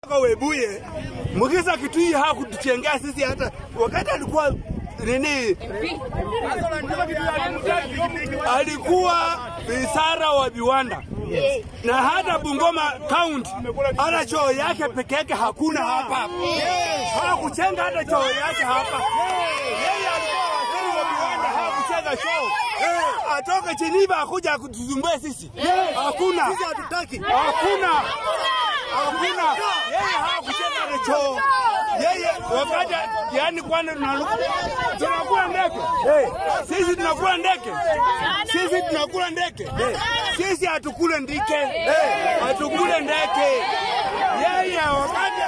Kwa Webuye Mugisa Kitui hakutuchengea sisi hata wakati alikuwa nini, alikuwa visara wa viwanda na hata Bungoma County hata choo yake peke yake hakuna hapa, hakuchenga hata choo yake hapa. Yeye alikuwa waziri wa viwanda, hakuchenga choo. Atoke Geneva akuja kutuzumbue sisi, hakuna, sisi hatutaki, hakuna, hakuna. Yeye hakuchenga hata choo yeye wakati yani, kwani tunakula ndege sisi, tunakula ndege sisi, tunakula ndege sisi, hatukule ndike, hatukule ndege. Yeye wakati